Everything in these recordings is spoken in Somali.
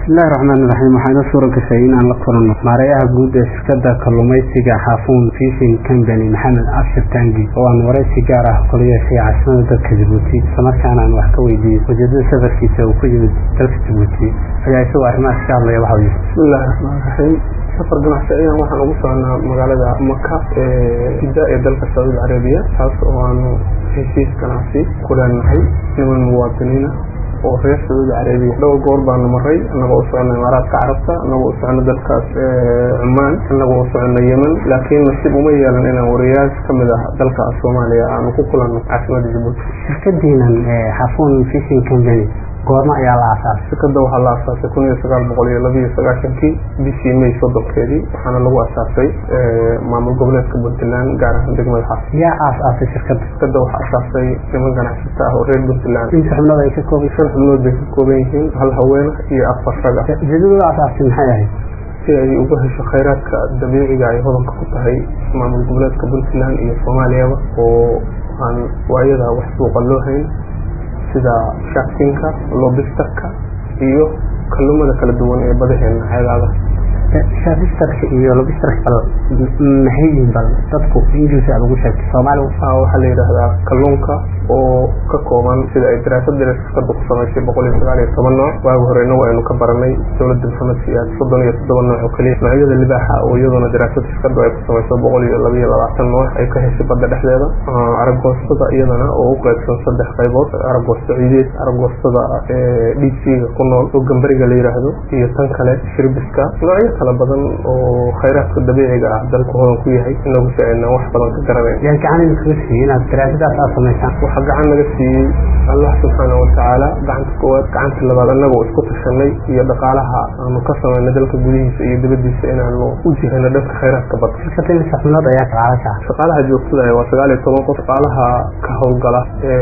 bismillahi raxmaan iraxiim waxaa inoo suura gashay inaan la kulanno maareeyaha guud ee shirkadda kalluumaysiga xaafuun fishing company maxamed abshir tangi oo aan waraysi gaar ah kula yeeshay caasimada dalka jabuuti islamarkaana aan wax ka weydiiyey ujeedada safarkiisa uu ku yimid dalka jabuuti ayaa isagoo arrimahaas ka hadlaya waxa uu yidhi bismillahi raxmaan raxiim safar ganacsi ayaan waxaan ugu soconaa magaalada maka ee jidda ee dalka sacuudi carabiya taas oo aanu heshiis ganacsi ku leenahay niman muwaadiniina oo reer sacuudi carabiya dhowr goor baanu maray annagoo u socona imaaraadka carabta annagoo u socona dalkaas cumaan annagoo u socona yemen laakiin nasiib uma yeelan inaan wariyaas ka mid ah dalka soomaaliya aanu ku kulanno caasimada jabuuti shirkadiinan xaafuun fishing company goorma ayaa la aasaasay shirkadda waxaa la aasaasay kun iyo sagaal boqol iyo labiiyo sagaashankii bishii may soddonkeedii waxaana lagu asaasay maamul goboleedka puntland gaar ahaan degmada xaas yaa aas-aasay shirkadda shirkadda waxaa asaasay niman ganacsata ah oo reer puntland inta xubnood ay ka kooban shan xubnood bay ka kooban yihiin hal haweena iyo afar rag ah ujeedada la asaasay maxay ahayd si ay uga hesho khayraadka dabiiciga ay hodanka ku tahay maamul goboleedka puntland iyo soomaaliyaba oo aan waayadaa wax suuqa loo hayn sida shaakinka lobistarka iyo kalluumada kala duwan ee badaheena xeegaada shaafistarka iyo lobistarka bal maxay yihiin bal dadku ingiliis aad ugu sheegtay soomaaliga waxaa la yidhaahdaa kalluunka oo ka kooban sida ay daraasad dare shirkadda ku samaysay boqol iyo sagaal iyo toban nooc waagi hore inagu aynu ka baranay dowladda maxamed siyaad soddon iyo toddoba nooc oo keliya noocyada libaaxa oo iyaduna daraasad shirkaddu ay ku samayso boqol iyo laba iyo labaatan nooc ay ka heshay badda dhexdeeda aragoostada iyadana oo u qaybsan saddex qaybood aragoosta ciideed aragoostada dhiigsiiga ku nool oo gambariga la yidhaahdo iyo tan kale shirbiska noocyo kala badan oo khayraadka dabiiciga ah dalku hodan ku yahay inagu si aynan wax badan ka garanayn yaa gacan idinkaga siiyey inaad daraasadaas aad samaysaan waxaa gacan naga siiyey allah subxaana watacaala gacanta koowaad gacanta labaad annagoo isku tashanay iyo dhaqaalaha aanu ka samaynay dalka gudihiisa iyo dibadiisa inaanu u jihayno dhanka khayraadka badda shirkadda imisa xubnood ayaa shaqaalaha ka shaqaalaha joogtada ah waa sagaal iyo toban qof shaqaalaha ka howlgala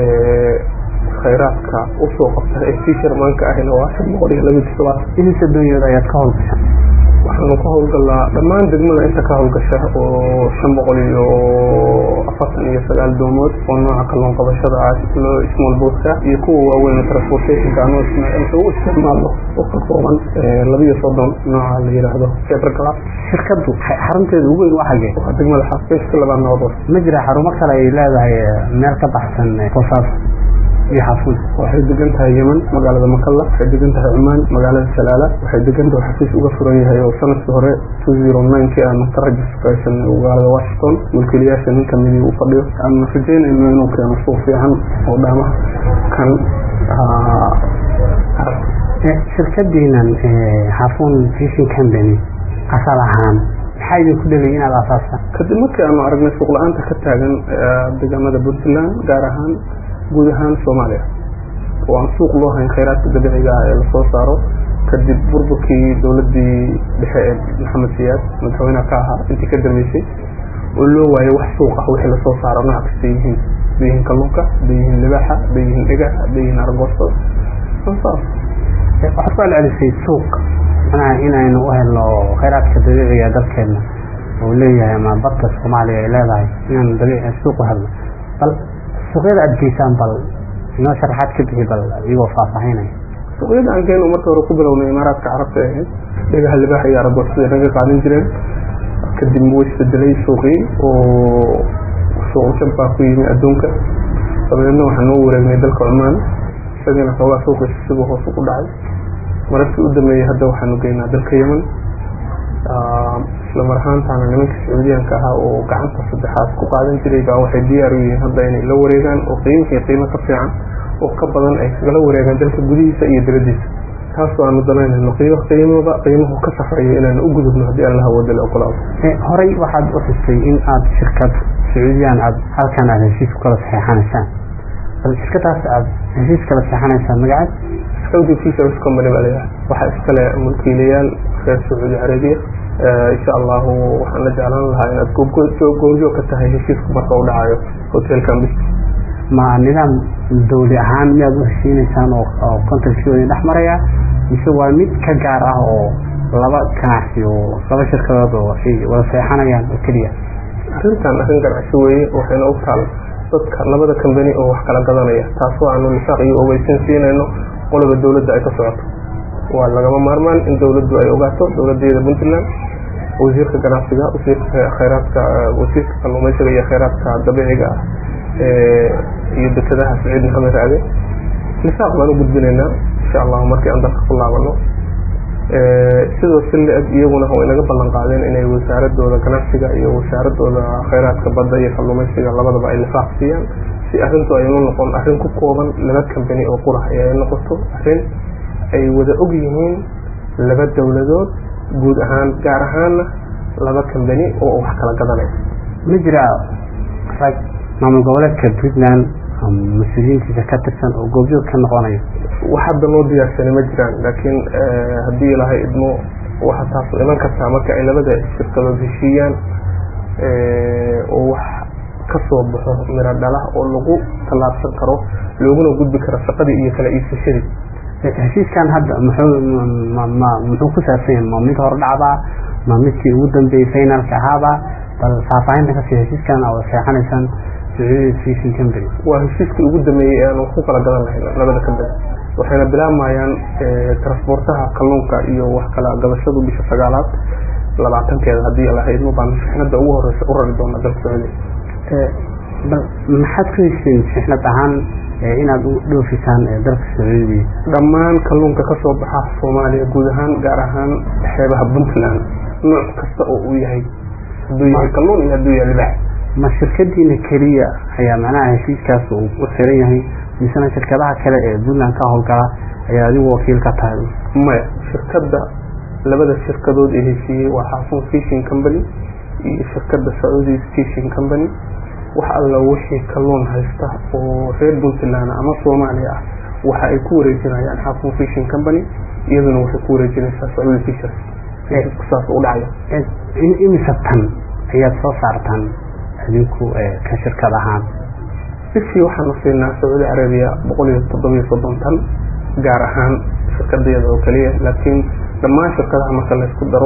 ee khayraadka usoo qabta ee fishermanka ahina waa shan boqol iyo labiyo toddobaad imisa doonyood ayaad ka howlgashaan waxaanu ka howlgalnaa dhammaan degmada inta ka howlgasha oo shan boqol iyo afartan iyo sagaal doomood oo nooca kalluun qabashada ah loo small boatka iyo kuwa waaweyn transportationka anoo u isticmaalo oo ka kooban labiyo soddon nooca la yidhaahdo feberglas shirkaddu xarunteeda ugu weyn waa xagee waa degmada xaafeeska labaad noqdo ma jira xarumo kale ay leedahay meel ka baxsan bosaas iyo xafuun waxay degan tahay yemen magaalada makalla waxay degan tahay cumaan magaalada salaala waxay degan tahay xafiis uga furan yahay oo sanadkii hore two zero ninekii aanu ka rajistaraysan magaalada washington mulkiilayaasha nin kamidii uu fadhiyo aanu rajeynayno inuu keeno suuq fiican oo dhaamaha kan shirkadiinan xafuun fishing company asal ahaan maxaa idinku dhelay inaad asaastaan kadib markii aanu aragnay suuq la-aanta ka taagan deegaamada puntland gaar ahaan guud ahaan soomaaliya oo aan suuq loo hayn khayraadka dabiiciga ah ee lasoo saaro kadib burburkii dowladii dhexe ee maxamed siyaad madaxweyneha ka ahaa intii ka dambeysay oo loo waayay wax suuq ah wixii lasoo saaro nooc kasta yihiin haday yihiin kalluunka haday yihiin libaaxa haday yihiin dhigax haday yihiin argoostada saas waxaad ku celcelisay suuq manaha inaynu u helno khayraadka dabiiciga dalkeena oo leeyahay ama badka soomaaliya ay leedahay inaanu dabiici suuq u helno bal suuqyada aad geysaan bal inoo sharaxaad ka bixi bal iyagoo faahfaahinaya suuqyada aan keeno marka hore ku bilownay imaaraadka carabta ahayd dhagaha libaaxa iyo aragoostada naga qaadan jireen kadib wuu isbedelay suuqii oo suuq jab baa ku yimi adduunka dabadeedna waxaan noo wareegnay dalka cumaan isagana xoogaa suuqiisa siduu hoos ugu dhacay mararkii u dambeeyey hadda waxaanu geynaa dalka yemen isla mar ahaantaana nimanka sacuudiyaanka ahaa oo gacanta saddexaad ku qaadan jiray baa waxay diyaar u yihiin hadda inay la wareegaan oo qiimihii qiimo ka fiican oo ka badan ay kagala wareegaan dalka gudihiisa iyo dibadiisa taasoo aanu danaynayno qiimo qiimada qiimuhu ka safrayo inaanu u gudubno haddii alla hawooda la ogolaado horey waxaad u xustay in aad shirkad sacuudiyaan aad halkan aad heshiis kala saxeexanaysaan bal shirkadaas aad heshiis kala saxeexanaysaan magaceed saudi fisheries company baa layahay waxaa iskale mulkiilayaal reer sacuudi carabiya insha allahu waxaan la jeclaan lahaa inaad goobjoog ka tahay heshiisku marka u dhacayo hotelkan bis ma nidaam dawli ahaan miyaad u heshiinaysaan oo kontarkii dhex maraya mise waa mid ka gaar ah oo laba ganacsi oo laba shirkadood oo ay wada seexanayaan oo keliya arrintan arrin ganacsi weeye waxayna u taal dadka labada kambani oo wax kala gadanaya taasoo aanu nisaaq iyo ogeysan siinayno qoloba dawladda ay ka socoto waa lagama maarmaan in dowladdu ay ogaato dowladeeda puntland wasiirka ganacsiga wasiirka khayraadka wasiirka kalluumaysiga iyo khayraadka dabiiciga ah iyo dekedaha saciid maxamed raade lisaaq baan u gudbinaynaa insha allahu markii aan dalka ku laabano sidoo si la-eg iyaguna way naga ballan qaadeen inay wasaaradooda ganacsiga iyo wasaaradooda khayraadka badda iyo kalluumaysiga labadaba ay lifaaq siiyaan si arrintu aynu noqon arrin ku kooban laba kambani oo qurax ee ay noqoto arrin ay wada og yihiin laba dowladood guud ahaan gaar ahaanna laba kambani oo wax kala gadanaya ma jira rag maamul goboleedka puntland mas-uuliyiintiisa ka tirsan oo goobjoog ka noqonayo wax hadda noo diyaarsanay ma jiraan laakiin haddii ilaahay idmo waxa taas iman kartaa marka ay labada shirkadood heshiiyaan oo wax ka soo baxo miro dhala oo lagu tallaabsan karo looguna gudbi karo shaqadii iyo kala iibsashadii heshiiskan hadda muxuu ma muxuu ku saabsan yahay ma mid hordhacbaa ma midkii ugu dambeeyey finalka ahaaba bal faahfaahinta kasii heshiiskan oo seexanaysaan sacuudi fishing company waa heshiiskii ugu dameeyey ee aan ku kala gadan lahayn labada kambani waxayna bilaabayaan transportaha kalluunka iyo wax kala gadashadu bisha sagaalaad labaatankeeda haddii ilahay idmo baan shixnada ugu horeysa u rari doona dalka sacuudiya bal maxaad ku heshiin shixnad ahaan inaad u dhoofisaan dalka sacuudiya dhammaan kalluunka ka soo baxa soomaaliya guud ahaan gaar ahaan xeebaha puntland nooc kasta oo uu yahay hadduu yahay kalluun iyo hadduu yahay libax ma shirkadiina keliya ayaa macnaha heshiiskaas uu u xiran yahay misena shirkadaha kale ee puntland ka howlgala ayaa adigu wakiil ka tahay maya shirkadda labada shirkadood ee heshiiyey waa xaafun fishing company iyo shirkadda sacuudi fishing company wax alla wixii kalluun haysta oo reer puntland ama soomaaliya ah waxa ay ku wareejinayaan xaafun fishing company iyaduna waxay ku wareejinaysaa sacuudi fishers saas u dhacaya imisa tan ayaad soo saartaan adinku ka shirkad ahaan bishii waxaanu siinaa sacuudi carabiya boqol iyo toddobiyo soddon tan gaar ahaan shirkadeeda oo keliya laakiin dhammaan shirkadaha marka laysku daro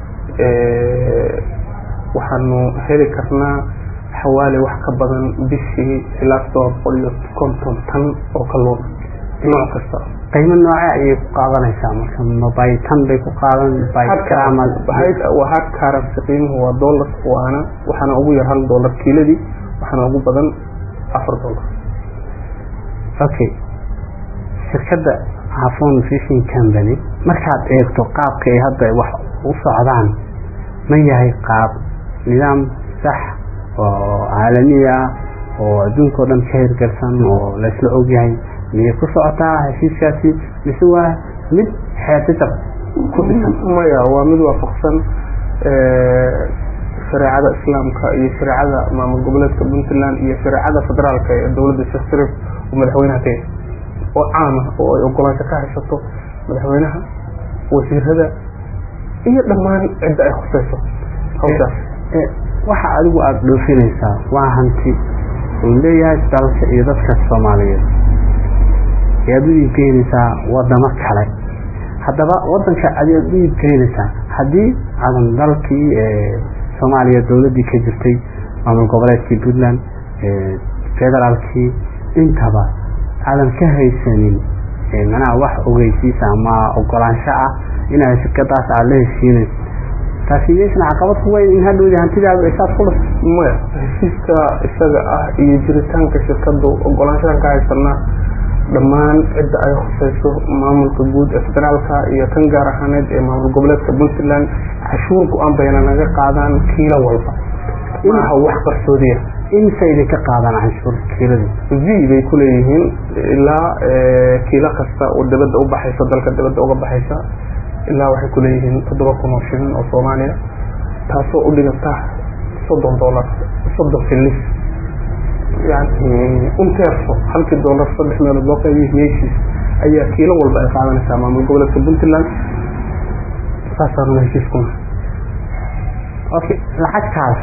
waxaanu heli karnaa xawaali wax ka badan bishii ilaa todoba boqol iyo konton tan oo kalluun nooc kasta qiimo nooce ayay ku qaadanaysaa marka mabay tan bay ku qaadan waa hard currency qiimuhu waa dollar waana waxaana ugu yar hal dollar kiiladii waxaana ugu badan afar dollar okay shirkadda hafon fishing company markaad eegto qaabka ay hadda wax u socdaan ma yahay qaab nidaam sax oo caalamiya oo adduunka o dhan ka hirgalsan oo laysla ogyahay miyay ku socotaa heshiiskaasi mise waa mid xeetajab ku dhisan maya waa mid waafaqsan shareecada islaamka iyo shareecada maamul goboleedka puntland iyo shareecada federaalka ee dowladda sheekh sharif oo madaxweynaha ka yahay oo caama oo ay ogolaansho ka haysato madaxweynaha wasiirada iyo dhammaan cidda ay khuseyso hawshaas waxa adigu aada dhoofinaysaa waa hanti uu leeyahay dalka iyo dadka soomaaliyeed ayaad u iibgeynaysaa wadamo kale haddaba wadanka ayaad u iibgeynaysaa haddii aadan dalkii soomaaliya dowladdii ka jirtay maamul goboleedkii puntland federaalkii intaba aadan ka haysanin manaha wax ogeysiisa ama ogolaansho ah inaad shirkadaas aada la heshiinayso taasi miyaysan caqabad ku weyn in hadhowdi hantidaadu ay saas kulas maya heshiiska isaga ah iyo jiritaanka shirkadu ogolaanshadan ka haysanaa dhammaan cidda ay khuseyso maamulka guud ee federaalka iyo tan gaar ahaaneed ee maamul goboleedka puntland cashuur go-aan bayna naga qaadaan kiilo walba maaha wax qarsoodiya imse idinka qaadaan canshuur kiilada v bay kuleeyihiin ilaa kiilo kasta oo dabadda u baxaysa dalka dabadda uga baxaysa ilaa waxay kuleeyihiin toddoba kun oo shilin oo soomaaliya taasoo u dhiganta soddon dollar soddon filis yani unterso halkii dollar saddex meelood loo qaybiyo meeshiis ayaa kiilo walba ay qaadanaysaa maamul goboleedka puntland saasaanuna heshiiskuna okay lacagtaas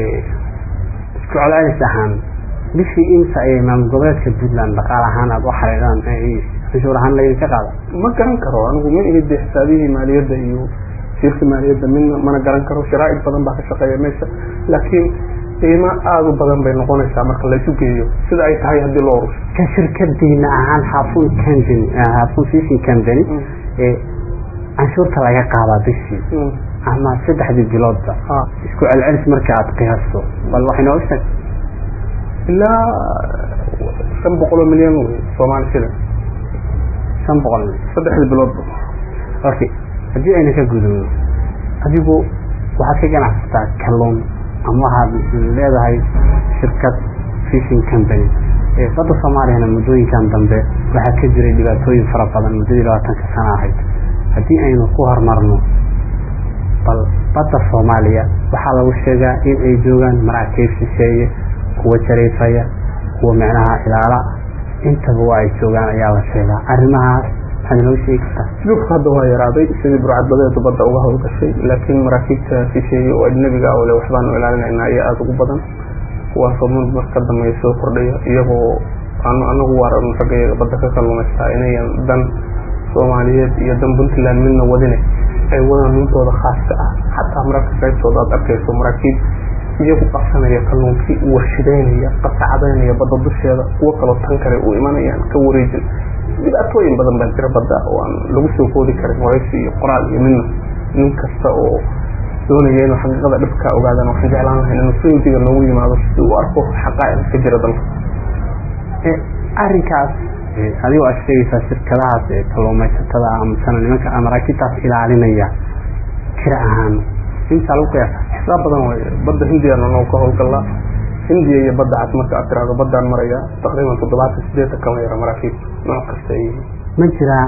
isku celcelis ahaan bishii imsa ayay maamul goboleedka puntland dhaqaal ahaan aada u xariidaan canshuur ahaan laydinka qaada ma garan karo anigu ma imid xisaabihii maaliyadda iyo shirka maaliyadda midna mana garan karo sharaa'id badan baa ka shaqeeya meesha laakiin qiimo aada u badan bay noqonaysaa marka laysu geeyo sida ay tahay haddii loo urusho ka shirkadiina ahaan xafun company xafun fishing company canshuurta laga qaadaa bishii ama saddexdii biloodba isku celcelis marka aad qiyaasto bal waxay nooga sheeg ilaa shan boqoloo milyan wey soomaali shilin shan boqol saddexdii biloodba okay haddii ayna ka gudubno adigu waxaad ka ganacsataa kalluun ama waxaad leedahay shirkad fishing company badda soomaaliyana muddooyinkan dambe waxaa ka jiray dhibaatooyin fara badan muddadii labaatanka sano ahayd haddii aynu ku horumarno bal badda soomaaliya waxaa lagu sheegaa in ay joogaan maraakiib shisheeye kuwa jariifaya kuwa micnaha ilaala intaba waa ay joogaan ayaa la sheegaa arrimahaas maxaad inoo sheegi kartaa dhulka hadda waa yaraaday sidii burcadbadeedu badda uga howlgashay laakiin maraakiibta shisheeye oo ajnabiga ah ole waxbaanu ilaalinaynaa ayaa aada ugu badan kuwaasoo mid mar ka dambeeya soo kordhaya iyagoo aanu anagu waaran raggayaga badda ka kalluumaystaa inayan dan soomaaliyeed iyo dan puntland midna wadine ay wadaan nuntooda khaaska ah xataa mararka qaybtooda aad arkayso maraakiib iyagu qabsanaya kalluunkii warshidaynaya qasacadaynaya badda dusheeda kuwo kaloo tan kale u imanayaan ka wareejin dhibaatooyin badan baa jira badda oo aan lagu soo koodi karin waraysi iyo qoraal iyo midna nin kasta oo doonaya inuu xaqiiqada dhibkaa ogaadaan waxaan jeclaan lahayn inuu saydiga noogu yimaado si uu arko xaqaa'iq ka jira dalka arrinkaas adigoo aad sheegaysaa shirkadahaas ee kalluumaysatada amasana nimanka maraakiibtaas ilaalinaya jira ahaan intaa lagu qiyaasa xisaab badan way badda hindiyana noo ka howlgallaa hindiya iyo badda cad marka aad tiraahdo baddaan maraya taqriiban toddobaatan sideetan kama yara maraakiib nooc kasta ay yihiin ma jiraa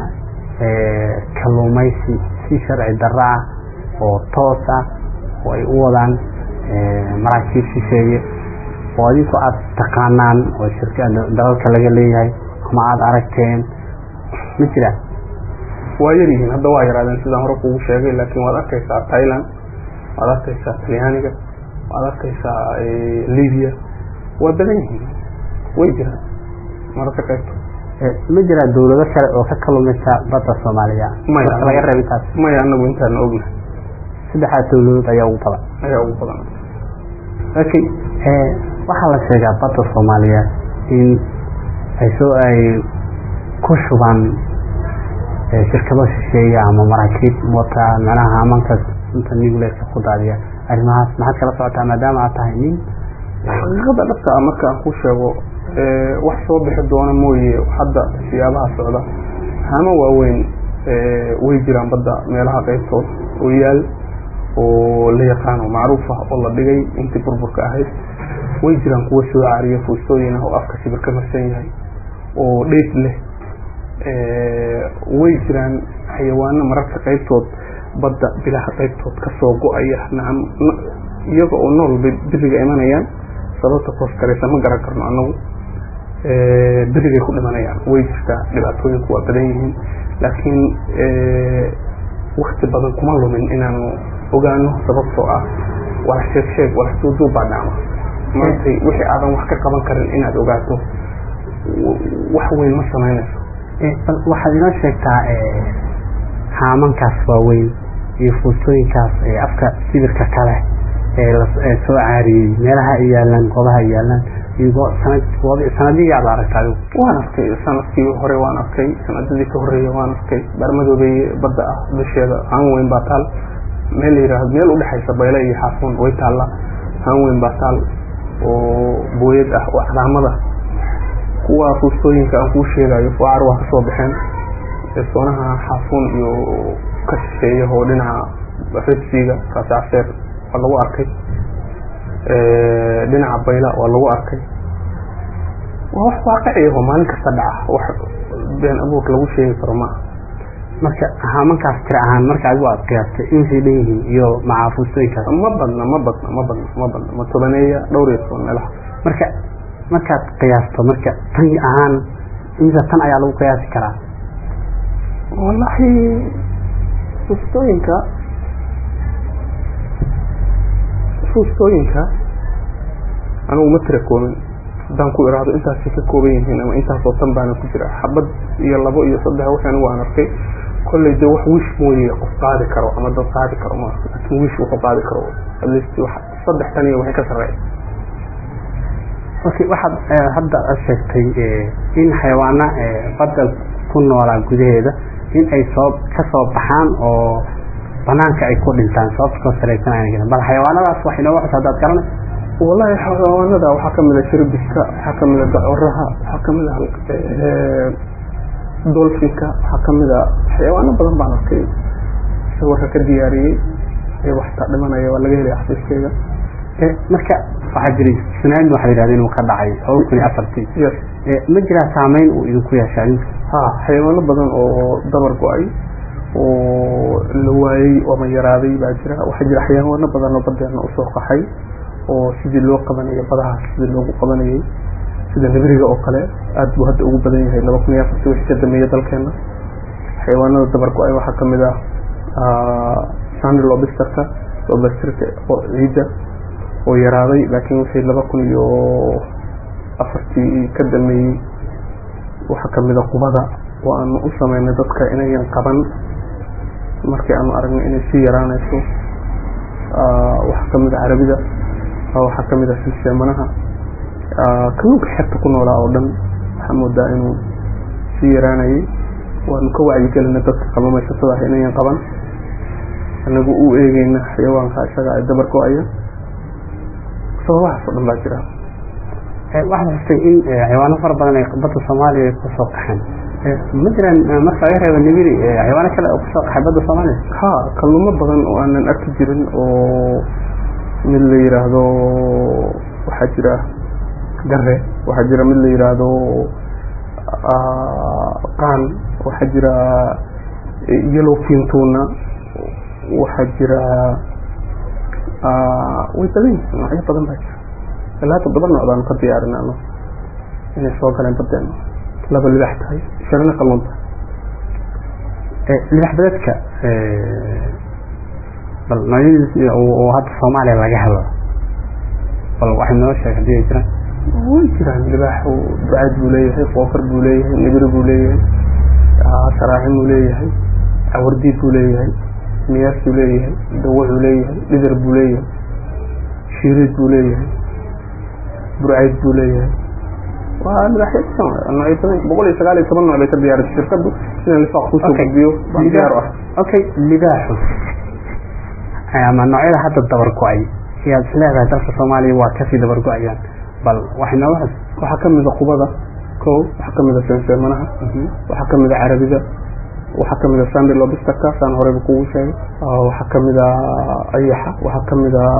kalluumaysi si sharci darro ah oo toos ah oo ay u wadaan maraakiib shisheeye oo adinku aada taqaanaan oo shirka dalalka laga leeyahay ama aada aragteen ma jiraan waa yar yihiin hadda waa yaraadeen sidaan hore kugu sheegay laakiin waad arkaysaa thailand waad arkaysaa talyaaniga waad arkaysaa libya waa badan yihiin way jiraan mararka qaybto ma jiraa dawlado kale oo ka kalumaysa badda soomaaliya maya laga reeb intaas maya anagu intaana ogna saddexdaas dawladood ayaa ugu badan ayaa ugu badan okay waxaa la sheegaa badda soomaaliya in ay soo ay ku shubaan shirkado shisheeya ama maraakiib wata macnaha amanka inta nuclearka ku daadiya arrimahaas maxaad kala socotaa maadaama aad tahay nin xaqiiqada dhabta ah marka aan ku sheego wax soo bixi doona mooye hadda siyaabaha socda hama waaweyn way jiraan badda meelaha qaybtood oo yaal oo la yaqaano macruuf ah oo la dhigay intii burburka ahayd way jiraan kuwa soo caariya fuustooyin ah oo afka sibir ka marsan yahay oo dheyf leh way jiraan xayawaano mararka qaybtood badda bilaha qaybtood kasoo go-aya nacam iyaga oo nool bay biriga imanayaan sababta koos karaysa ma garan karno anagu berigay ku dhimanayaan way jirtaa dhibaatooyinku waa badan yihiin laakiin wakti badan kuma lumin inaanu ogaano sababtoo ah wala sheeg sheeg wala suuduub baa dhacma maantay wixii aadan wax ka qaban karin inaad ogaato wax weyn ma samaynayso bal waxaad inoo sheegtaa haamankaas waaweyn iyo fuustooyinkaas afka sibirka kale ee soo caariyey meelaha ay yaalaan goobaha ay yaalaan sanadihii aad aragta adigu waan arkay sanadkii hore waan arkay sanadadii ka horeeya waan arkay barmadoobeeye badda ah dusheeda haan weyn baa taal meel la yihahdo meel udhexaysa bayle iyo xaafuun way taalla haan weyn baa taal oo booyad ah oo calaamada kuwa fuustooyinka aan kuu sheegayo fucar waa kasoo baxeen soonaha xaafuun iyo ka shisheeya oo dhinaca redsiga raasacseer waa lagu arkay dhinaca bayla waa lagu arkay waa wax waaqiciya oo maalin kasta dhaca wax been abuur lagu sheegi karo maaha marka haamankaas tira ahaan marka adigu aad qiyaastay intay dhan yihiin iyo macaafustooyinkaas ma badna ma badna ma badna ma badna ma tobaneeya dhowr iyo toban meelaha marka markaad qiyaasto marka tan ahaan imisa tan ayaa lagu qiyaasi karaa wallahi fuustooyinka fuustooyinka anigu ma tira koobin haddaan ku iraahdo intaasay ka kooban yihiin ama intaasoo tan baana ku jira xabad iyo labo iyo saddex wixii anigu aan arkay kolley dee wax wish mooye qof qaadi karo ama dad qaadi karo ma laakiin wish wuxuu qaadi karo at least wax saddex tan iyo waxay ka sarreeya okay waxaad hadda sheegtay in xayawaana badda ku noolaa gudaheeda in ay soo ka soo baxaan oo banaanka ay ku dhintaan sababta koo saraysan ayna jirin bal xayawaanadaas wax inooga xusa haddaad garanay wallahi xayawaanada waxaa kamid a shirbiska waxaa kamid a gacoraha waxaa kamid a dolfinka waxaa kamid a xayawaano badan baan arkay sawirka ka diyaariyey ee waxtaa dhimanaya waa laga helaya xafiiskeyga marka waxaa jiray sunaami waxa la yidhahda inuu ka dhacay laba kun iyo afartii yes ma jiraa saameyn uu idinku yeesha adinka ha xayawaano badan oo dabar go-ay oo la waayey ama yaraaday baa jira waxaa jira xayawaano badan oo badeena usoo qaxay oo sidii loo qabanayo badahaas sidii loogu qabanayay sida nibiriga oo kale aad buu hadda ugu badan yahay laba kun iyo afartii wixii ka dameeyey dalkeena xayawaanada dabar go-ay waxaa kamid ah sandy lobisterka lobsterka oo ciidda oo yaraaday laakiin wixii laba kun iyo afartii ka dameeyey waxaa kamid a qubada oo aanu u sameynay dadka inayan qaban markii aanu aragno inay sii yaraanayso waxaa kamid a carabida waxaa kamid a silseemanaha kalluunka xebta ku noolaa oo dhan waxaa moodaa inuu sii yaraanayay waanu ka wacyigelina dadka kalluumaysatada ah inayan qaban anagu u eegeyna xayawaanka isaga ay dabar go-aya sababahaas oo dhan baa jira waxaad xustay in xayawaano fara badan ay badda soomaaliya ay kusoo qaxeen ma jiraan marka laga reebo nibiri xayawaano kale oo kusoo qaxay badda soomaaliya ha kalluumo badan oo aanan arki jirin oo mid la yiraahdo waxaa jira gare waxaa jira mid la yiraahdo qaan waxaa jira yellow fintuna waxaa jira way badan yihiin noocyo badan baa jira ilaa toddoba nooc baanu ka diyaarin ano inay soo galeen badeena laba libax tahay sharina kalluun tahay libax badeedka bal noocyadiis oo hadda soomaaliya laga helo bal waxay noo sheeg hadii ay jiraan way jiraan libaax ducaad buu leeyahay qoofar buu leeyahay nibiri buu leeyahay saraaxin buu leeyahay cawardiid buu leeyahay miyaas buu leeyahay dawaxuu leeyahay dhidar buu leeyahay shiiriid buu leeyahay burcayd buu leeyahay waa libaaxyo noocyo badan boqol iyo sagaal iyo toban nooc bay ka diyaarisay shirkadu inaan lifaaq kusoo gudbiyo baan diyaar u ah okay libaaxu ama noocyada hadda dabar go-ay ayaad is leedahay dalka soomaaliya waa kasii dabar go-ayaan bal waxay nooga xus waxaa kamid a qubada ko waxaa kamid a senseemanaha waxaa kamid a carabida waxaa kamid a sandy lobisterka saan horeyba kugu sheegay waxaa kamid a ayaxa waxaa kamid a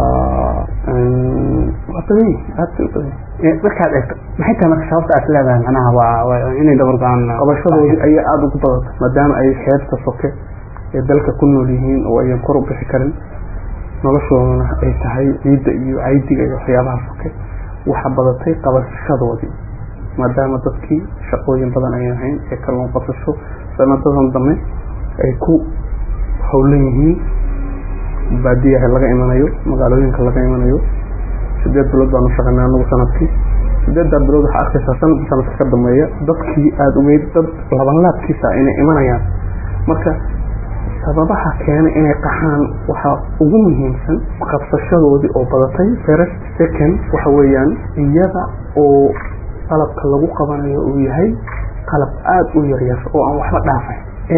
waa badan yihin aad bay u badan yihin markaad eegto maxay tahay marka sababta aad leedahay macnaha waa inay dabar go-aan qabashadoodii ayaa aada ugu badata maadaama ay xeebta soke ee dalka ku nool yihiin oo ayan kor u bixi karin noloshoodana ay tahay ciidda iyo caydiga iyo waxyaabaha soke waxaa badatay qabashadoodii maadaama dadkii shaqooyin badan ay ahayn ee kalluun qabsasho sanadadan dambe ay ku howlan yihiin baadiyaha laga imanayo magaalooyinka laga imanayo sideed bilood baanu shaqaynay anagu sanadkii sideeddaa bilood waxaa arkaysaa sanadka sanadka ka dambeeya dadkii aada ugeyd dad labanlaadkiisa inay imanayaan marka sababaha keena inay qaxaan waxaa ugu muhiimsan qabsashadoodii oo badatay first second waxa weeyaan iyada oo qalabka lagu qabanayo uu yahay qalab aada u yaryar oo aan waxba dhaafay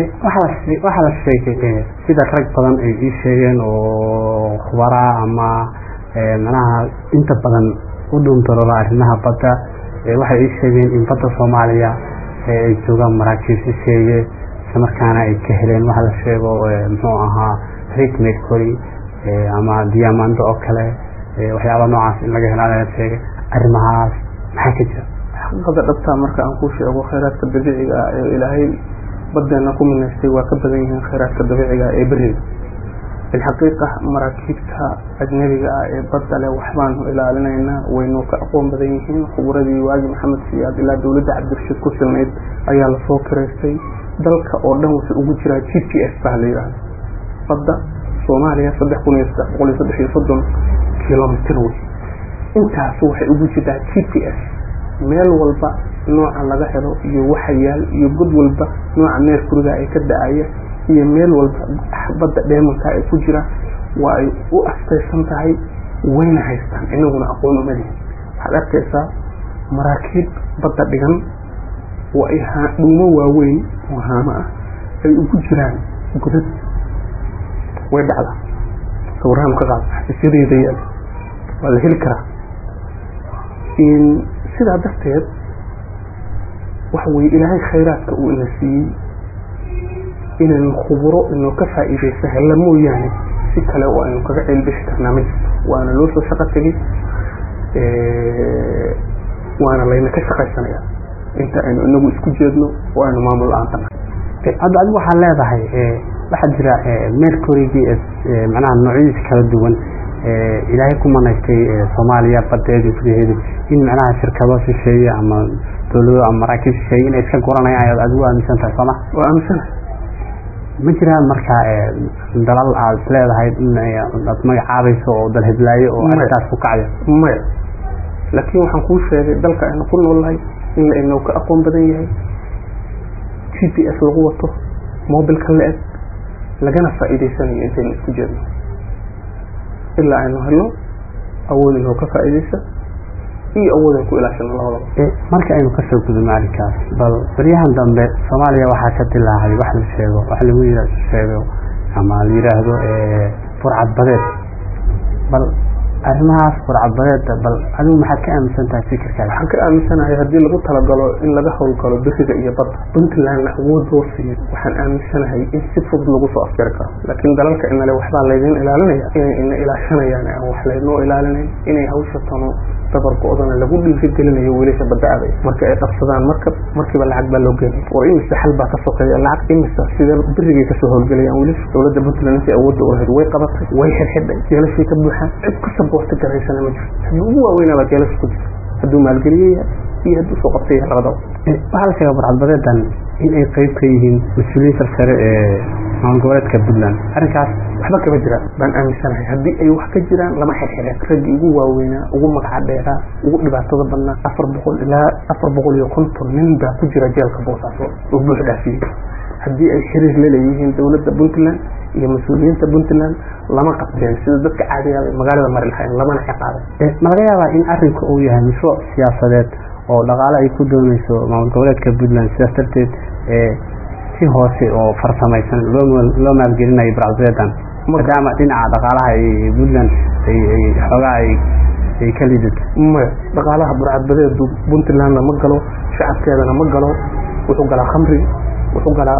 waxaa la sheegay sida rag badan ay ii sheegeen oo khubaraa ama manaha inta badan u dhuundaroola arrimaha badda waxay ii sheegeen in badda soomaaliya ay joogaan maraakiib shisheeye isla markaana ay ka heleen waxa la sheego muxuu ahaa rig mercury ama diamando oo kale waxyaaba noocaas in laga helaa laga sheegay arrimahaas maxaa ka jira xaqiiqada dhabtaa marka aan ku sheego khayraadka dabiiciga ah ee ilaahay badeena ku minaystay waa ka badan yihiin khayraadka dabiiciga ee beriga bilxaqiiqa maraakiibta ajnabiga ah ee badda leh waxbaanu ilaalinaynaa waynu ka aqoon badan yihiin khuburadii waagi maxamed siyaad ilaa dowladda cabdirashiid ku silnayd ayaa lasoo kiraystay dalka oo dhan wuxuu ugu jiraa g p s baa la yidhaahda badda soomaaliya saddex kun iyo saddex boqol iyo saddex iyo soddon kilomitr wey intaas waxay ugu jirtaa g p s meel walba nooca laga helo iyo waxa yaal iyo god walba nooca meerkuriga ee ka da-aya iyo meel walba badda dheemanka ee ku jira waa ay u astaysan tahay wayna haystaan inaguna aqoon umalihin waxaad arkaysaa maraakiib badda dhigan oo ay dhuumo waaweyn oo haamo ah ay ugu jiraan godad way dhacdaa sawirahan ka qaad xafiisyadeeda yaal waa la heli karaa sidaa darteed waxa weye ilaahay khayraadka uu ina siiyey inaynu khuburo inuu ka faa'iidaysa hella mooyaane si kale oo aynu kaga ceelbixi karnaa ma jirto waana loo soo shaqo tegey waana layna ka shaqaysanaya inta aynu inagu isku jeedno oo aynu maamul la-aanta nahay hadda adigu waxaa leedahay waxaa jira mercurygii macnaha noocyadiisa kala duwan ilaahay ku manaystay soomaaliya badeedii gudaheedu in macnaha shirkado shisheeye ama dawlado ama maraakiib shisheeye inay iska guranayaan ayaad adigu aaminsan tahay sooma waa aaminsanahay ma jiraan marka dalal aad leedahay in aad magacaabayso oo dalhedlaayo oo arrintaas ku kacyo maya laakiin waxaan kuu sheegay dalka aynu ku noolnahay in laynoo ka aqoon badan yahay g p s lagu wato mobilka la eg lagana faa'iidaysanayo intaynu isku jeedno ilaa aynu helno awood inoo ka faa'iidaysa iyo awood aynu ku ilaashano labadaba marka aynu kasoo gudubno arrinkaas bal baryahan dambe soomaaliya waxaa ka dilaahay wax la sheego wax lagu sheego ama la yidhaahdo burcad badeed bal arrimahaas burcadbadeeda bal adigu maxaad ka aaminsan tahay fikirkaada waxaan ka aaminsanahay haddii lagu talagalo in laga howlgalo beriga iyo badda puntlandna awood loo siiyo waxaan aaminsanahay in si fudud lagu soo afjari karo laakiin dalalka inale waxbaa laydin ilaalinaya inay ina ilaashanayaan aan wax laynoo ilaalinayn inay hawsha tano dabar go-dana lagu dhiirigelinayo wiilasha badda aaday marka ay qabsadaan markab markiiba lacag baa loo geenay war imise xal baa ka sokeeya lacag imisa sidee berigay kasoo howlgelayaan wiilasha dowladda puntland intii awoodda u lahayd way qabatay way xirxidhay jeelashii ka buuxaan cid ku saboorta garaysana ma jirto haddii ugu waaweynaabaa jeelasha ku jirta hadduu maalgeliyaya iyo hadduu soo qabtay labadaba waxaa la sheega burcadbadeedan in ay qeyb ka yihiin mas-uuliyiin sarsare ee maamul goboleedka puntland arrinkaas waxba kama jiraan baan aaminsanahay haddii ay wax ka jiraan lama xirxireen raggii ugu waaweynaa ugu magaca dheeraa ugu dhibaatada badnaa afar boqol ilaa afar boqol iyo konton nin baa ku jira jeelka boosaaso oo buux dhaafiyey haddii ay xiriir la leeyihiin dowladda puntland iyo mas-uuliyiinta puntland lama qabteen sida dadka caadiga magaalada mari lahayn lamana ciqaabay ma laga yaabaa in arrinku uu yahay mashruuc siyaasadeed oo dhaqaale ay ku dooneyso maamul goboleedka puntland sidaas darteed si hoose oo farsamaysan loo maalgelinayo burcadbadeedan maadaama dhinaca dhaqaalaha puntland xoogaa ay ka lidato maya dhaqaalaha burcadbadeedu puntlandna ma galo shacabkeedana ma galo wuxuu galaa khamri wuxuu galaa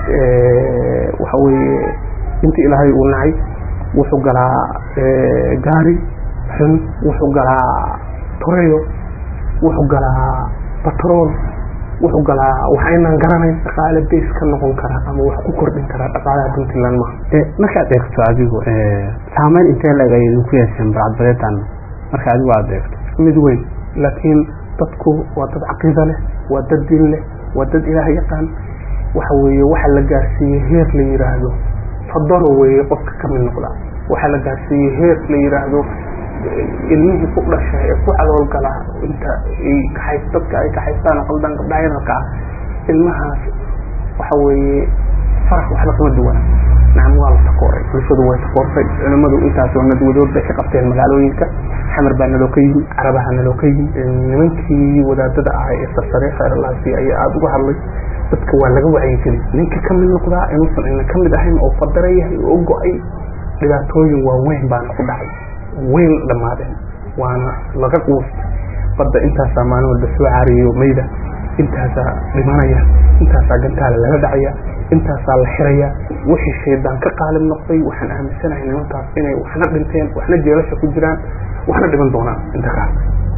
waxa weeye intii ilaahay uu nacay wuxuu galaa gaari xun wuxuu galaa toreyo wuxuu galaa batrool wuxuu galaa wax aynaan garanayn dhaqaale base ka noqon kara ama wax ku kordhin karaa dhaqaalaha puntland maha markaad eegto adigu saameyn intee leeg ay idinku yeesheen burcadbadeedan marka adigu aada eegto mid weyn laakiin dadku waa dad caqiida leh waa dad diin leh waa dad ilaah yaqaan waxa weeye waxa la gaarsiiyey heer la yidhaahdo fadaro weeye qofka ka mid noqda waxaa la gaarsiiyey heer la yidhaahdo ilmihii ku dhasha ee ku caloolgala inta ay kaxays dadka ay kaxaystaan qaldan gabdhaha yararka ah ilmahaas waxa weeye farax waxba kama duwana nacam waa la takooray bulshadu way takoortay culimmadu intaasoo nadwadood bay ka qabteen magaalooyinka xamar baa naloo ka yimi carabaha naloo ka yimi nimankii wadaadada ahay ee sarsare khayralaasi ayaa aada uga hadlay dadka waa laga wacyigeli ninka ka mid noqdaa inuusan ina ka mid ahayn oo fadara yahay oo go-ay dhibaatooyin waaweyn baana ku dhacay weyn dhammaadeen waana laga quustay badda intaasaa maalin walba soo caariyo mayda intaasaa dhimanaya intaasaa gantaala laga dhacaya intaasaa la xiraya wixii shaydaan ka qaalib noqday waxaan aaminsanahay nimankaas inay waxna dhinteen waxna jeelasha ku jiraan waxna dhiman doonaan inta kaas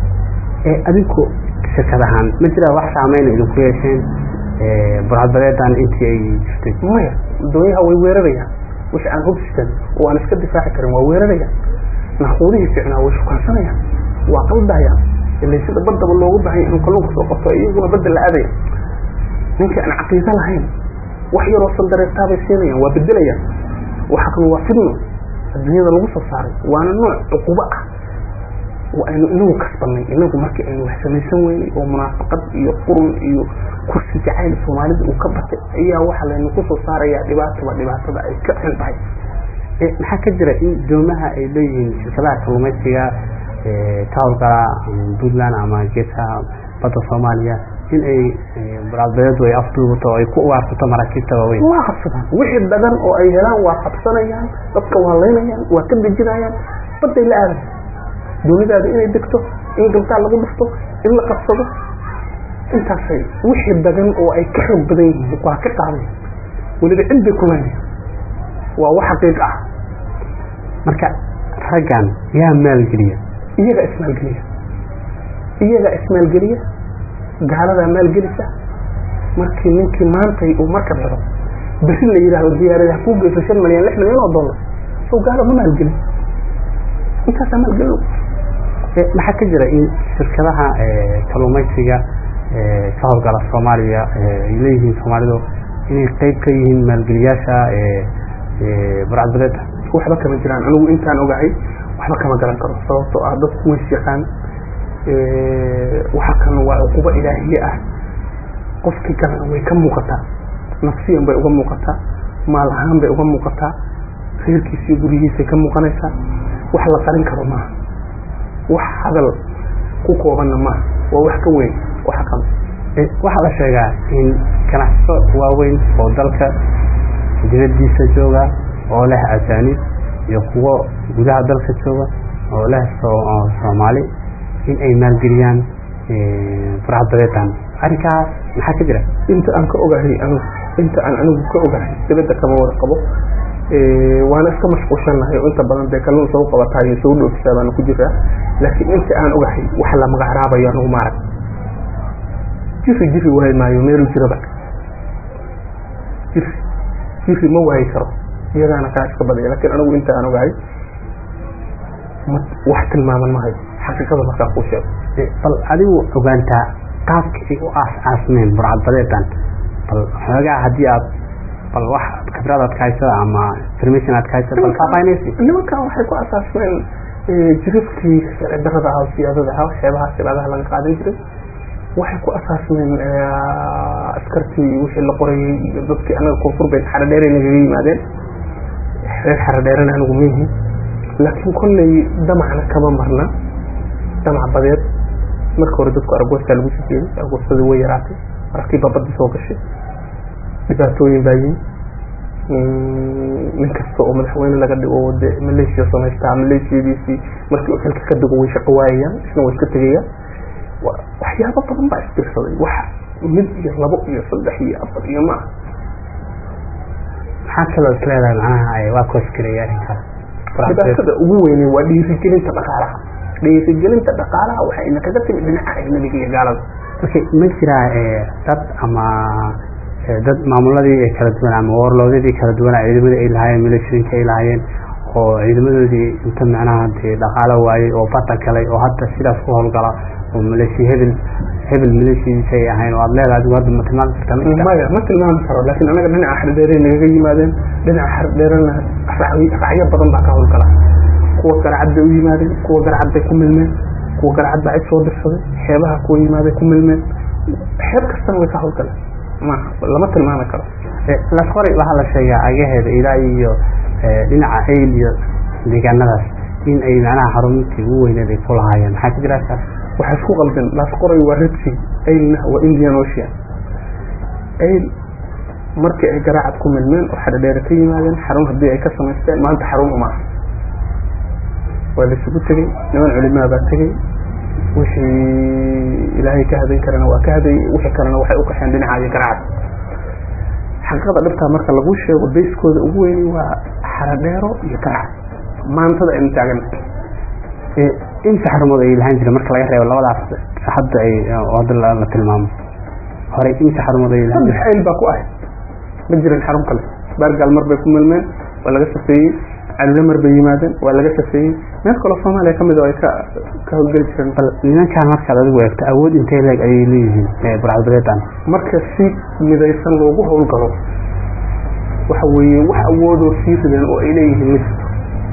adinku shirkad ahaan ma jiraa wax saameyn idinku yeesheen burcadbadeedan intii ay jirtay maya doonyaha way weerarayaan wix aan hubstan oo aan iska difaaci karin waa weerarayaan naquudihii ficnaa way shukaansanayaan waa qaldayaan ilay sida baddaba loogu bahanya inuu kalluunka soo qabto iyaguna badda la aadaya ninka aan caqiido lahayn wax yaroo sandareertaabay siinayaan waa bedelayaan waxa kan waa fidno adduunyada lagu soo saaray waana nooc cuqubo ah oo aynu inagu kasbanay inagu markii aynu wax samaysan weynay oo munaafaqad iyo qurun iyo kursi jacayl soomaalida uu ka batay ayaa waxa laynu kusoo saarayaa dhibaataba dhibaatada ay ka xun tahay maxaa ka jira in doomaha ay leeyihiin shirkadaha kalluumaysiga ka howlgala puntland ama geeska badda soomaaliya in ay burcadbadeedu ay afduubato oo ay ku ugaarsato maraakiibta waaweyn waa qabsadaan wixii dagan oo ay helaan waa qabsanayaan dadka waa laynayaan waa ka dejinayaan baday la aadaya doonidaada inay degto in galtaa lagu dhufto in la qabsado intaasay wixii dagan oo ay ka xoog badan yihiin waa ka qaaday weliba cid bay kulaynaya waa wax xaqiiq ah marka raggan yaa maalgeliya iyagaa ismaalgeliya iyagaa ismaalgeliya gaaladaa maalgelisa markii ninkii maantay uu marka helo beri la yidhaahdo diyaarada hakuu geyso shan milyan lix milyan oo dollar soo gaalo ma maalgelin intaasaa maalgelin maxaa ka jira in shirkadaha kalluumaysiga ka howlgala soomaaliya ay leeyihiin soomaalidu inay qeyb ka yihiin maalgeliyaasha burcadbadeeda waxba kama jiraan anigu intaan ogahay waxba kama garan karo sababtoo ah dadku ways yaqaan waxa kan waa cuqubo ilaahiye ah qofkii galana way ka muuqataa nafsiyan bay uga muuqataa maal ahaan bay uga muuqataa reerkiisiyo gurigiisay ka muuqanaysaa wax la qarin karo maaha wax hadal ku koobanna maaha waa wax ka weyn waxa kan waxaa la sheegaa in ganacso waaweyn oo dalka dibadiisa jooga oo leh ajaanib iyo kuwo gudaha dalka jooga oo leh soomaali in ay maalgeliyaan burcadbadeedan arrinkaas maxaa ka jira inta aan ka ogahay anigu inta aan anigu ka ogahay dibadda kama wada qabo waana iska mashquulshannahay oo inta badan dee kalluun soo qabataa iyo soo dhoofisaa baana ku jiraa laakiin inta aan ogahay wax la magacraabayo anigu maarag jiri jiri waayi maayo meelu jiraba jiri jiri ma waayi karo iyagaana kaa iska badaya lakin anigu inta aan ogahay wax tilmaaman mahayo xaqiiqada markaa kuu sheego bal adigu ogaantaa qaabka ay u aas aasmeen burcadbadeedan bal xoogaa haddii aad bal wax khibrad aad ka hayso ama information aad ka hayso bal faafaynaysi nimankan waxay ku asaasmeen jirifkii sharci darada ah oo siyaadada ah waxyaabaha silaadaha laga qaadan jiray waxay ku asaasmeen askartii wixii la qorayay iyo dadkii anaga koonfur bay xaradheere nagaga yimaadeen reer xaradheerena anigu mihi laakiin kolley damacna kama marna damac badeed marka hore dadku argoostaa lagu sijeeday argoostadii way yaraatay markiiba baddi soo gashay dhibaatooyin baa yimi nin kasta oo madaxweyne laga dhigo de maleeshiya samaystaa maleeshiyadiisii markii uu xilka ka digo way shaqo waayayaan isna way iska tegayaan waxyaabo badan baa isbiirsaday wax mid iyo labo iyo saddex iyo afar iyo ma maxaa kaloo is leedahay macnaha waa koosgareeya arrinkaas dhibaatada ugu weyne waa dhiirigelinta dhaqaalaha dhiirigelinta dhaqaalaha waxayna kaga timid dhinaca ajnabiga iyo gaalada okay ma jiraa dad ama dad maamuladii kala duwan ama warloodadii kala duwana ciidamadii ay lahaayeen milishooyinka ay lahaayeen oo ciidamadoodii inta macnaha dee dhaqaalo waayey oo bada galay oo hadda sidaas ku howlgala oo maleeshiya hebel hebel maleeshiyadiisa ay ahayn oo aad leedahay adigu hadda ma tilmaami kartaa maya ma tilmaami karo laakiin anaga dhinaca xardheere nagaga yimaadeen dhinaca xardheerena racyo badan baa ka howlgala kuwa garcad bay u yimaadeen kuwa garcad bay ku milmeen kuwa garcad baa cid soo dirsaday xeebaha kuwa yimaaday ku milmeen xeeb kastana way ka howlgaleen maaha lama tilmaami karo lasqoray waxaa la sheegaa agaheeda ilaa iyo dhinaca ayl iyo deegaanadaas in ay macnaha xaruntii ugu weyneed ay ku lahaayeen maxaa ka jira kaas waxay isku qalbeen lasqoray waa redsi aylna waa indian ocean ayl markii ay garaacad ku milmeen oo xadhadheere ka yimaadeen xarun haddii ay ka samaysteen maanta xarun uma aha waa laisugu tegey niman culimaa baa tegey wixii ilaahay ka hadayn karana waa ka hadayey wixii kalena waxay u qaxeen dhinaca iyo garacad xaqiiqada dhibtaa marka lagu sheego bayskooda ugu weyni waa xaradheero iyo garacad maantada aynu taaganahay inta xarumood ay lahaan jira marka laga reebo labadaas hadda ay hadda la tilmaamo horey inta xarumood ay lahaan saddex ayl baa ku ahayd ma jirin xarun kale baargaal mar bay ku milmeen waa laga safeeyey cadile mar bay yimaadeen waa laga safeeyey meel kaloo soomaaliya kamid oo ay ka ka howlgeli jireen bal nimankaan markaad adigu eegto awood intay leeg ayay leeyihiin burcadbadeedan marka si midaysan loogu howlgalo waxa weeye wax awoodoo sii rideen oo ay leeyihiin ma jirto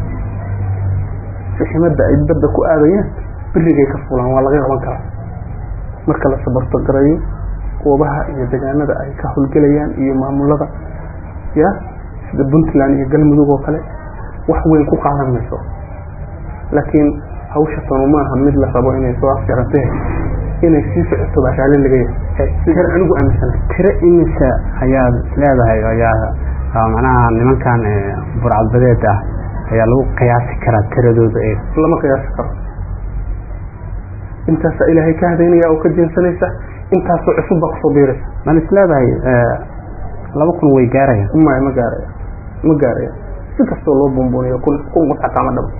siximada ay badda ku aadayaan birigay ka fulaan waa laga qaban karaa marka la sabarto garayo goobaha iyo degaanada ay ka howlgelayaan iyo maamulada ya sida puntland iyo galmudug oo kale wax weyn ku qaadan mayso laakiin hawsha tanu maaha mid la rabo inay soo afjarantee inay sii socoto baa raalli laga yahay sida anigu aaminsanahay tiro imisa ayaad leedahay ayaa macnaha nimankan burcadbadeed ah ayaa lagu qiyaasi karaa tiradooda ee lama qiyaasi karo intaasaa ilaahay ka hadaynaya oo ka jeensanaysa intaasoo cusub baa kusoo biiraysa man is leedahay laba kun way gaarayaan maya ma gaaraya ma gaaraya si kastoo loo buunbuuniyo kun kun qod xataa ma dhabo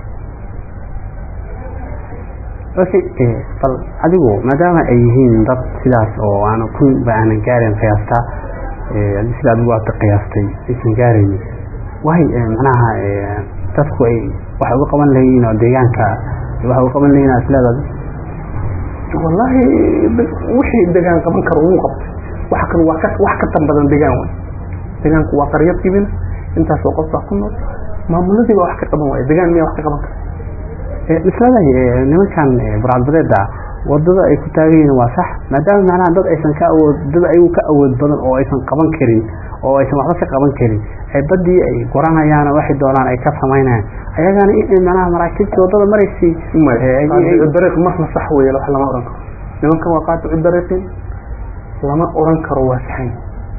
okay bal adigu maadaama ay yihiin dad sidaas oo aan kun ba aanan gaarin qiyaastaa sida adigu aad qiyaastay aysan gaaraynin waay macnaha dadku ay waxay uga qaban lahayiin oo deegaanka waxay uga qaban lahayiin is leedahay wallaahi wixii degaan qaban karo wuu qabtay waxa kan waa ka wax ka tan badan degaan way degaanku waa qaryad kibina intaasoo qof baa ku nool maamuladii baa wax ka qaban waaya degaan miyaa wax ka qaban kara isleedahay nimankan burcadbadeeda wadada ay ku taagan yihiin waa sax maadaama macnaha dad aysan ka awood dad ayagu ka awood badan oo aysan qaban karin oo aysan waxba ka qaban karin ay badii ay guranayaan waxay doonaan ay ka samaynayaan ayagana in macnaha maraakiibtii wadada maraysay dariiq marna sax weeye wax lama oran karo nimankan waa qaaticu dariiqin lama oran karo waa saxan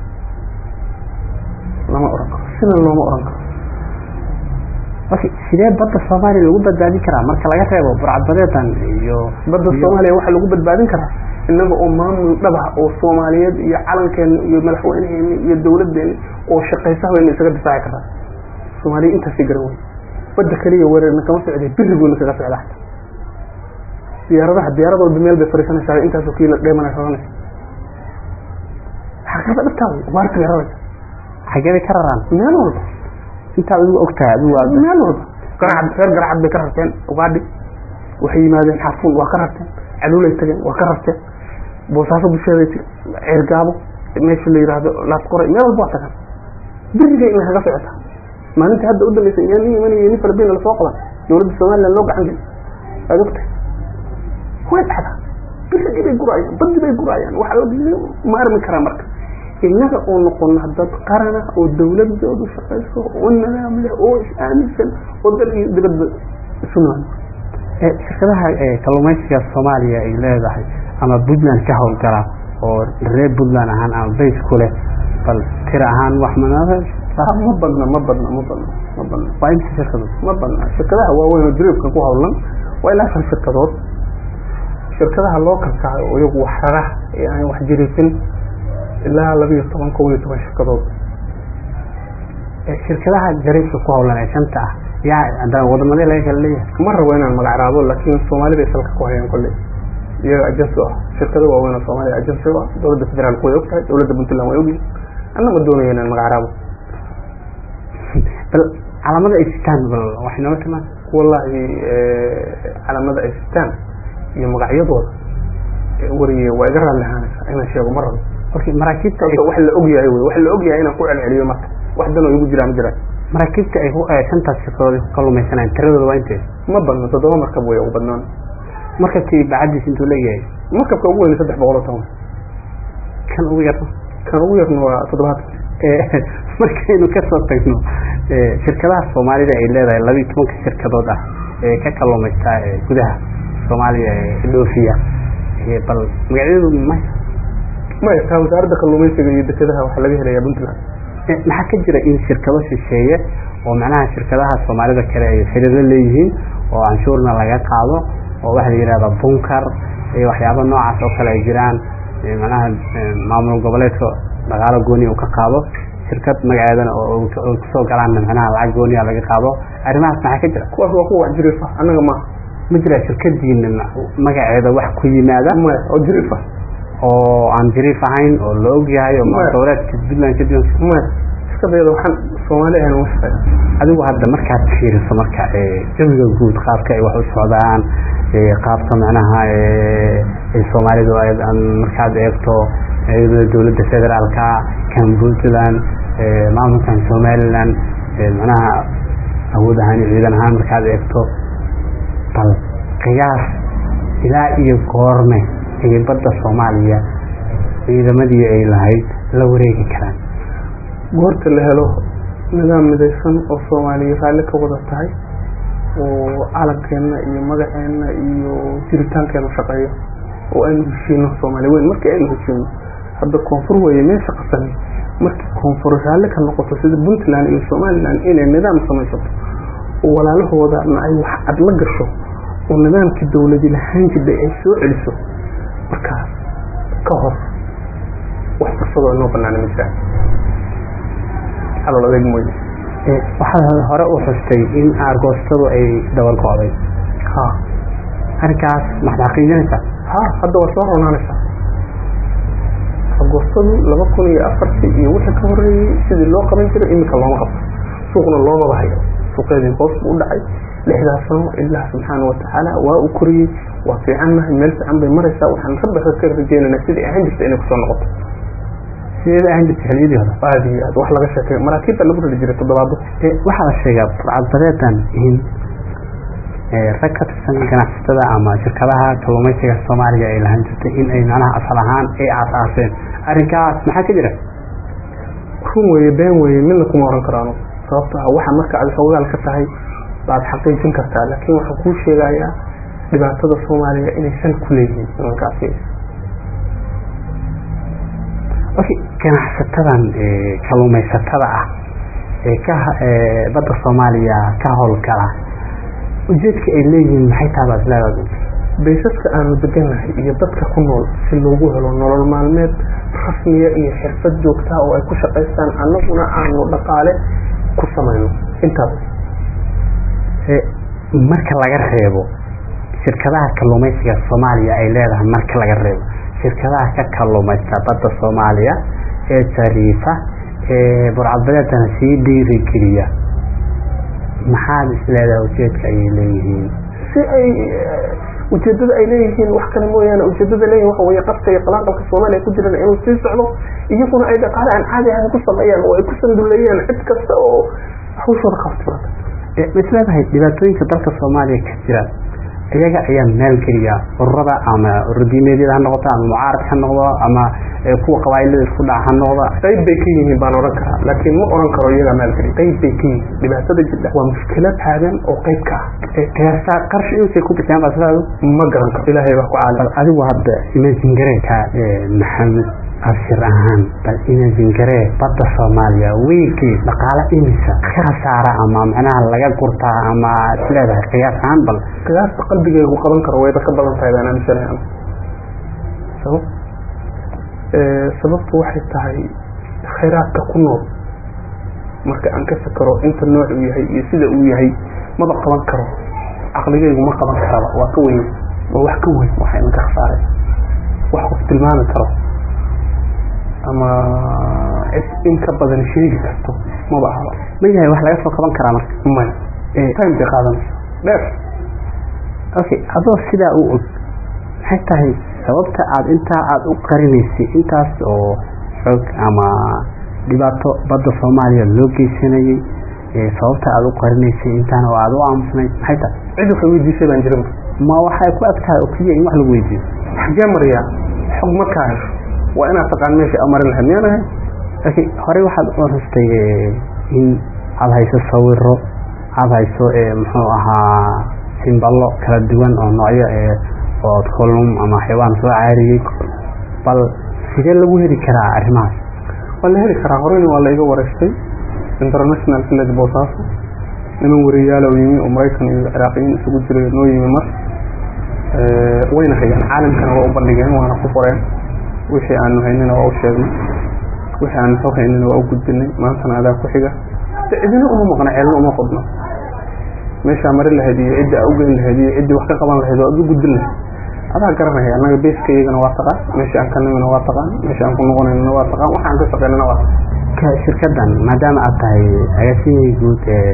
lama oran karo sina looma oran karo okay sidee badda soomaaliya lagu badbaadin karaa marka laga reebo burcadbadeedan iyo badda soomaaliya waxaa lagu badbaadin karaa innaga oo maamul dhaba oo soomaaliyeed iyo calankeena iyo madaxweyneheeni iyo dawladeeni oo shaqaysaha wayna isaga difaaci karaa soomaaliya intaasii garan wey badda keliya weerarna kama socday birigoodna kaga socda xata diyaaradaha diyaarad walba meel bay fariisanaysaa intaasoo kiila dheemana raranaysa xaqiiqada dhabtaa wey waarta bay raraysa xagee bay ka raraan meel walba intaad adigu ogtahay adigu meel walba garacad reer garacad bay ka rarteen ugaadhi waxay yimaadeen xarfuun waa ka rarteen caluulay tageen waa ka rarteen boosaaso busheeday ceergaabo meesha la yidhaahdo laasqoray meel walba waa tagaan biriga ina kaga socota maalinta hadda u dambaysa yaa nin imanaya nin falabiina lasoo qaban dowladda somaliland loo gacan geli waad ogtahay way dhacdaa birigii bay guraayaan badii bay guraayaan waxa ma armi karaa marka innaga oo noqona dad qarana oo dawladoodu shaqayso oo nidaam leh oo is-aaminsan oo dal iyo dibadba isu nool shirkadaha kalluumaysiga soomaaliya ay leedahay ama puntland ka howlgala oo reer puntland ahaan ama bays ku leh bal tir ahaan wax manaa ma badna ma badna ma badna ma badna waa imsa shirkadood ma badna shirkadaha waaweyn oo dariibka ku howlan waa ilaa shan shirkadood shirkadaha loo kalkacayo oo iyagu wax rara ee aan wax jirisin ilaa labiiyo toban kob iyo toban shirkadood shirkadaha jariifka ku howlan ee shanta ah yaa haddana wadamadee laga kala leeyahay ma rabo inaan magacaabo laakiin soomaalida ay salka ku hayaan kolley iyaga ajensi ah shirkado waaweyn oo soomaaliya ajensi ah dowladda federaalku way ogtahay dowladda puntland way ogyihin anna ma doonaya inaan magacaabo bal calaamada ay sitaan bal waxay nooga timaan wallahi calaamada ay sitaan iyo magacyadooda wariye waa iga raalli ahaanaysaa inaan sheego ma rabo okay maraakiibta sababta wax la ogyahay wey wax la ogyahay inaan ku celceliyo marka wax danoo igu jiraa ma jiraan maraakiibta ay ku shantaas shirkadood ay ku kalluumaysanayaan tiradooda waa intee ma badno toddoba markab way ugu badnaan markabkii bacadiis intuu leeyahay markabka ugu weyn saddex boqol oo toban kan ugu yarna kan ugu yarna waa toddobaatan markaynu kasoo tagno shirkadaha soomaalida ay leedahay labiiyo tobanka shirkadood ah ee ka kalluumaysta gudaha soomaaliya ee dhoofiya bal magacyadu may maya taa wasaaradda kalluumaysiga iyo dekedaha waxaa laga helayaa puntland maxaa ka jira in shirkado shisheeye oo macnaha shirkadaha soomaalida kale ay xiriiro leeyihiin oo canshuurna laga qaado oo waxa la yidhahda bunkar iyo waxyaaba noocaas oo kale ay jiraan macnaha maamul goboleedka dhaqaalo gooni uu ka qaado shirkad magaceedana oo kusoo galaanna macnaha lacag gooniya laga qaado arrimahaas maxaa ka jira kuwaas waa kuwa wax jiriifa annaga maaha ma jira shirkadiina magaceeda wax ku yimaada maya oo jiriifa oo aan jiriif ahayn oo la og yahay oo magoboleedka puntland ka diwan maya iskadeeda waxaan soomaali ahayn uma shaqeyn adigu hadda markaad fiiriso marka jawiga guud qaabka ay wax u socdaan qaabka macnaha soomaalidu markaad eegto dowladda federaalka kan puntland maamulkan somaliland macnaha awood ahaan iyo ciidan ahaan markaad eegto bal qiyaas ilaa iyo goorme ayay badda soomaaliya ciidamadii ay lahayd la wareegi karaan goorta la helo nidaam midaysan oo soomaaliya raalli ka wada tahay oo calankeenna iyo magaceenna iyo jiritaankeena shaqeeyo oo aynu heshiino soomaali weyn markii aynu heshiino hadda koonfur weeye meesha qasani markii koonfur raalli ka noqoto sida puntland iyo somalilan inay nidaam samaysato oo walaalahoodana ay wax cad la gasho oo nidaamkii dowladi lahaan jirday ay soo celiso markaas ka hor wax fursadoo inoo banaana ma jiraan calool adeeg mooye waxaad hore u xustay in aargoostadu ay dabar go-day ha arrinkaas maxad xaqiijinaysaa ha hadda waa soo ronaanaysaa agoostadu laba kun iyo afartii iyo wixii ka horeeyey sidii loo qaban jiray iminka looma qabto suuqna loomaba hayo suuqeedii hoos buu u dhacay lixdaas sano ilaah subxaana watacaala waa u koriyey waa fiicannahay meel fiican bay maraysaa waxaan rabbi ka rajeynaynaa sidii ahaan jirta inay kusoo noqoto sideeda ahaan jirta xiliyadii hore aad iyo aad wax laga sheekay maraakiibta lagu rari jiray toddobaado waxaa la sheegaa burcadbadeedan in rag ka tirsan ganacsatada ama shirkadaha kalluumaysiga soomaaliya ay lahaan jirtay in ay macnaha asal ahaan ay aasaaseen arrinkaas maxaa ka jira run weeye been weeye midna kuma oran karaano sababto ah waxa marka aad xoogaal ka tahay baad xaqiijin kartaa laakiin waxaan kuu sheegayaa dhibaatada soomaaliya inaysan ku leeyihiin nimankaasi okay ganacsatadan kalluumaysatada ah ee ka badda soomaaliya ka howlgala ujeedka ay leeyihiin maxay tahay baad leedahay baysaska aanu deganahay iyo dadka ku nool si loogu helo nolol maalmeed rasmiya iyo xirfad joogtaa oo ay ku shaqaystaan annaguna aanu dhaqaale ku samayno intaas marka laga reebo shirkadaha kalluumaysiga soomaaliya ay leedahay marka laga reebo shirkadaha ka kalluumaysta badda soomaaliya ee jariifa ee burcadbadeedana sii dhiirigeliya maxaad isleedahay ujeedka ayay leeyihiin si ay ujeedada ay leeyihiin wax kale mooyaane ujeedada leeyihin waxa weye qabka iyo qalaaqalka soomaaliya ku jirana inuu sii socdo iyaguna ay dhaqaale aan caadi ahayn ku sameeyaan oo ay ku sanduleeyaan cid kasta oo hawshooda qabta ma isleedahay dhibaatooyinka dalka soomaaliya ka jira iyaga ayaa maalgeliya ururada ama ururdiimeedyada ha noqoto ama mucaarad ha noqdo ama kuwa qabaa'ilada isku dhac ha noqdo qayb bay ka yihiin baan oran karaa laakiin ma oran karo iyagaa maalgeli qayb bay ka yihiin dhibaatada jidha waa mushkilad taagan oo qayb ka ah qiyaasta qarshi inusay ku bixiyaan baa sidaadu ma garan karo ilaahay baa ku caalam adigu hadda imagine gareeka maxamed abshir ahaan bal imagine garee badda soomaaliya weygii dhaqaale imisa ka khasaara ama macnaha laga gurtaa ama isleedahay qiyaas ahaan bal qiyaasta qalbigaygu qaban karo wayba ka badan tahay baan aaminsanahay sabab sababtu waxay tahay khayraadka ku nool marka aan ka fakaro inta nooc uu yahay iyo sida uu yahay maba qaban karo caqligaygu ma qaban karaba waa ka weyn waa wax ka weyn waxa imanka khasaareen wax qof tilmaami karo ama cid in ka badan sheegi karto maba ahaba ma yahay wax laga soo qaban karaa marka maya time bay qaadanaysa dheer okay adoo sidaa u og maxay tahay sababta aad intaa aada u qarinaysay intaas oo xoog ama dhibaato badda soomaaliya loo geysanayay sababta aada u qarinaysay intaan oo aada u aamusnayd maxay tahay cid waxay weydiisay baan jiran ma waxay ku eg tahay oo keliya in wax lagu weydiiyo xagee mariyaa xog markaa hesho waa inaad taqaan meesha amarin lahayd miyaan ahay laakiin horey waxaad u rustay in aada hayso sawiro aada hayso muxuu ahaa simballo kala duwan oo noocyo ood kolum ama xaywaan soo caariyey bal sidee lagu heli karaa arrimahaas waa la heli karaa horeyna waa la iga wareystay international village boosaaso niman wariyaala oo yimi oo maraykan iyo ciraaqiyiin isugu jiray noo yimi mar wayna hayaan caalamkana waa u bandhigeen waana ku qoreen wixii aanu haynina waa u sheegnay wixii aanu xog haynina waa u gudbinay maantana adaa ku xiga cidina uma maqna ceelna uma qodno meeshaa mari lahayd iyo ciddi aa ugeyn lahayd iyo ciddii wax ka qaban lahayd waa u gudbin lahayd adaa garanaya annaga beeska iyagana waa taqaan meesha aan ka nimina waa taqaan meesha aan ku noqonaynana waa taqaan waxa aan ka shaqeynana waa taqaan shirkadan maadaama aad tahay agaasimihii guud ee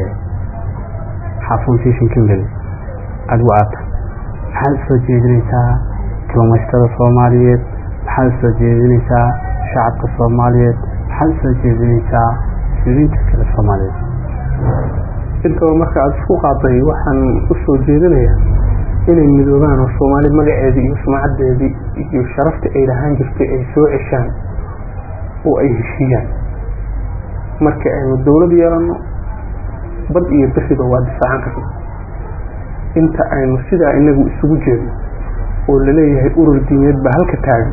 xaafun fishin company adigu aad tahay maxaad usoo jeedinaysaa kalluumaysatada soomaaliyeed maxaad usoo jeedinaysaa shacabka soomaaliyeed maxaad usoo jeedinaysaa mas-uuliyiinta kale soomaaliyeed intaba marka aada isku qaaday waxaan usoo jeedinayaa inay midoobaan oo soomaali magaceedii iyo sumcadeedii iyo sharaftii ay lahaan jirtay ay soo ceshaan oo ay heshiiyaan marka aynu dowlad yeelano bad iyo beriba waa difaacan karna inta aynu sidaa inagu isugu jeedno oo laleeyahay urur diimeed baa halka taagan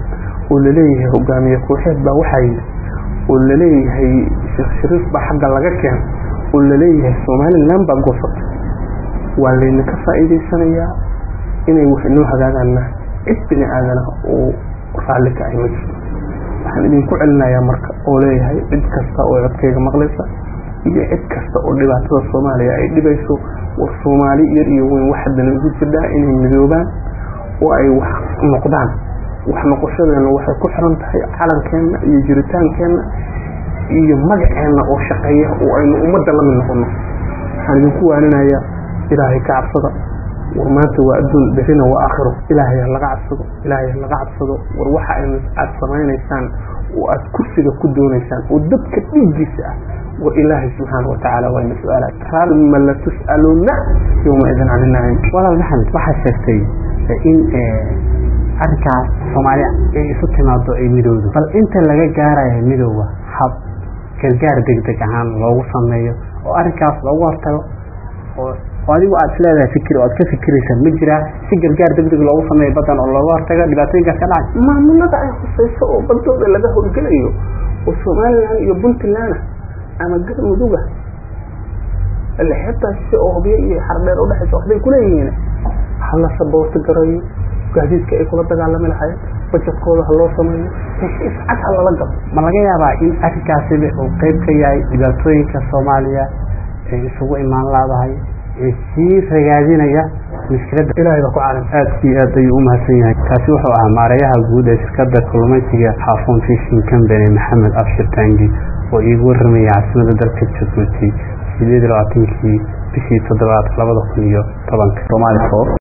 oo laleeyahay hogaamiye kooxeed baa waxaa yidhi oo laleeyahay sheekh shariif baa xagga laga keena oo laleeyahay somalilan baa goosatay waa laydinka faa'iidaysanayaa inay wax inoo hagaagaanna cid bini aadana oo raalli ka ahy ma jirto waxaan idinku celinayaa marka oo leeyahay cid kasta oo codkayga maqlaysa iyo cid kasta oo dhibaatada soomaaliya ay dhibayso war soomaali yar iyo weyn wax haddana ugu jirdhaa inay midoobaan oo ay wax noqdaan wax noqoshadeena waxay ku xiran tahay calankeenna iyo jiritaankeenna iyo magaceenna oo shaqeeya oo aynu ummadda la mid noqono waxaan idinku waaninayaa ilaahay ka cabsada war maanta waa adduun berina waa aakhiro ilaahay ha laga cabsado ilaahay ha laga cabsado war waxa aynu aad samaynaysaan oo aad kursiga ku doonaysaan oo dadka dhiiggiisa ah war ilaahay subxaana watacaala waa ina su-aala raalma la tus'aluna yowma idin can inaciim walaal maxamed waxaa sheegtay in arrinkaas soomaaliya ay isu timaado ay midowdo bal inta laga gaaraya midooda hab gargaar degdeg ahaan loogu sameeyo oo arrinkaas loogu hortago oo adigu aad isleedahay fikir oo aad ka fikiraysa ma jiraa si gargaar degdeg loogu sameeyo badan oo looga hortago dhibaatooyinkaas ka dhacay maamulada ay khusayso oo badooda laga howlgelayo oo somalilan iyo puntland ama galmuduga ile xeebtaas si oo hubyo iyo xardheer udhexaysa waxbay kuleeyihiin hala saboorti garayo gaadiidka ay kula dagaalami lahayen bajetkooda ha loo sameeyo heshiis cad ha lala galo ma laga yaabaa in arrinkaasiba uu qeyb ka yahay dhibaatooyinka soomaaliya ee isugu imaan laadahay ee sii ragaadinaya mushkiladda ilahay baa ku caalim aad iyo aad ayuu u mahadsan yahay kaasi wuxuu ahaa maareeyaha guud ee shirkadda kalluumaysiga xaafuun fishing company maxamed abshir tangi oo iigu warramaya caasimada dalka jubbuuti sideed iyo labaatankii bishii toddobaad labada kun iyo tobanka Somali Force